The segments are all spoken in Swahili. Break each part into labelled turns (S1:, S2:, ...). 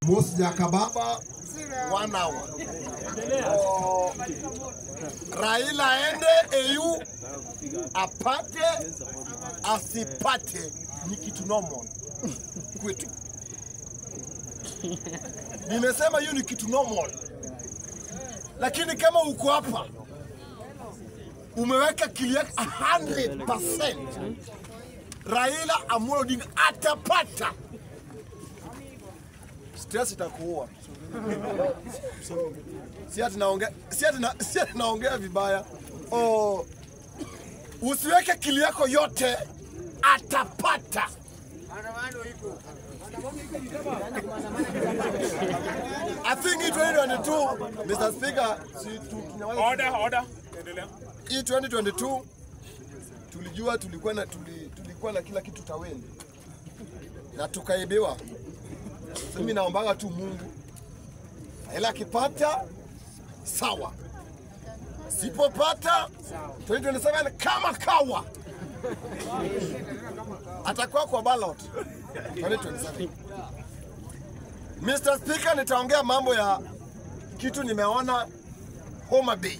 S1: Mos Jakababa
S2: one hour. Oh, Raila aende EU apate asipate ni kitu normal kwetu. Nimesema hiyo ni kitu normal, lakini kama uko hapa umeweka kili yako 100% Raila Amolo Odinga atapata, stress itakuua. Si ati naongea si ati na, si ati naongea vibaya. Oh, usiweke kili yako yote, atapata. I think hii 2022 Mr. Speaker, si tu- tunaweza-
S3: Order, order. Endelea.
S2: hii 2022 tulijua tulikuwa na tuli, tulikuwa na kila kitu taweni na tukaibiwa. So mimi naombaga tu Mungu, ila akipata sawa, sipopata 2027 kama kawa atakuwa kwa ballot 2027. Mr. Speaker, nitaongea mambo ya kitu nimeona Homa Bay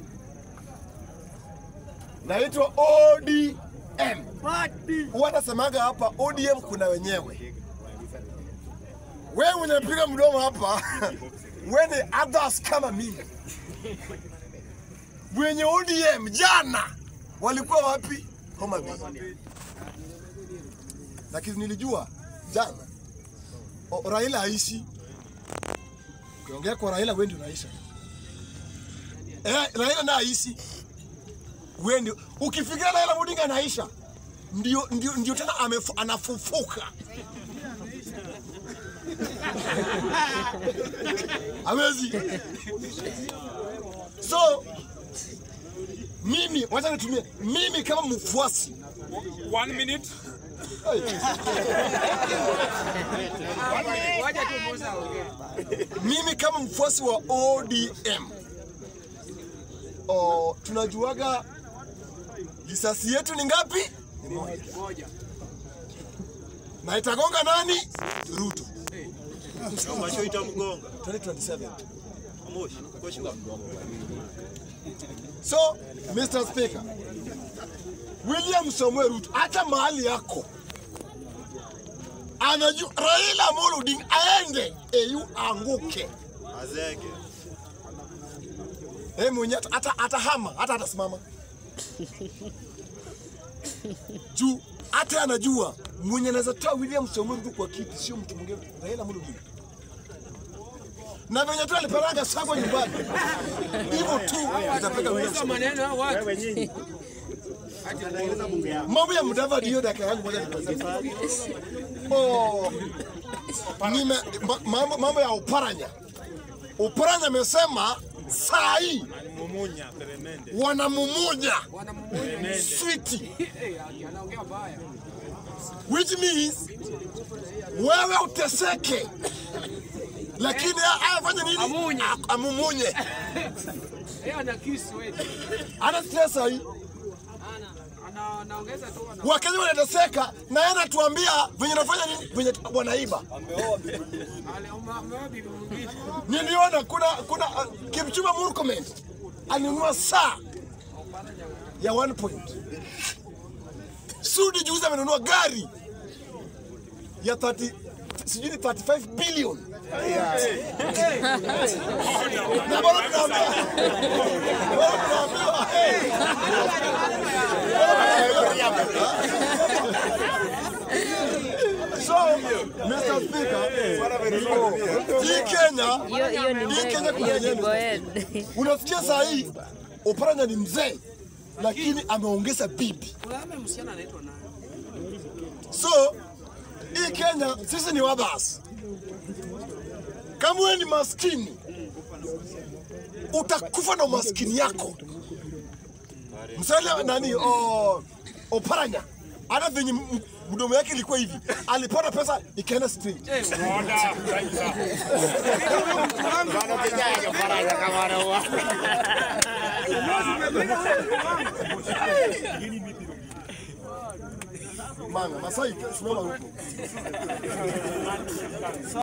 S2: naitwa ODM. Huwa nasemaga hapa ODM kuna wenyewe. Wewe unapiga mdomo hapa, we ni others kama mimi. Wenye ODM jana walikuwa wapi? Homa Bay. Lakini nilijua jana o, Raila aishi. Ukiongea kwa Raila wewe ndio unaisha. Eh, Raila na aishi wewe ndio ukifikiria Raila Odinga anaisha, ndio, ndio, ndio tena amefu, anafufuka hawezi. So mimi wacha nitumie mimi kama mfuasi
S3: One minute.
S2: mimi kama mfuasi wa ODM o, tunajuaga risasi yetu ni ngapi? Ni moja. Na itagonga nani? Ruto.
S4: Masho itamgonga.
S2: 2027.
S4: Moshi, koshi wa.
S2: So, Mr. Speaker, William Samuel Ruto hata mahali yako anajua Raila Amolo Odinga aende EU anguke.
S4: Azege.
S2: Yeye mwenyewe hata atahama hata atasimama juu hata anajua mwenye anaweza toa William Samuel Ruto kwa kiti sio mtu mwingine, Raila Amolo Odinga. Na venye tu alipelanga Sagwa nyumbani hivyo tu itapeka William Samoei. Mambo ya Mudavadi hiyo dakika yangu moja nipeleke. Oh, nime ma- mambo, mambo ya Uparanya. Uparanya amesema saa hii
S4: Mumunya, peremende.
S2: wanamumunya switi, which means wewe uteseke, lakini a- afanye nini?
S5: Amunye.
S2: A- Amumunye.
S5: Yeye ana kisu wewe.
S2: Ana stress saa hii.
S5: Ana anaongeza tu ana
S2: Wakenya wanateseka na yeye anatuambia venye nafanya nini, venye wanaiba.
S5: ameoa bibi mwingine.
S2: Niliona kuna kuna uh, Kipchumba Murkomen alinunua saa ya 1 point. Sudi juzi amenunua gari ya 30 sijui ni 35 billion. Na bado tunaambiwa bado tunaambiwa hey. So, Mr. Speaker, hii Kenya
S6: Hiyo hiyo ni
S2: hii Kenya
S6: Boed,
S2: kuna
S6: hiyo ni
S2: yenyewe.
S6: Boed.
S2: Unasikia saa hii Oparanya ni mzee lakini ameongeza bibi.
S5: Kuna ame msichana anaitwa nani?
S2: So hii Kenya sisi ni wabas. Kama wewe ni maskini utakufa na umaskini yako. Msale nani o, Oparanya hata venye m- mdomo yake ilikuwa hivi, alipata pesa ikaenda straight.
S3: Order. Thank you, sir.
S2: Manga Masai, simama huko.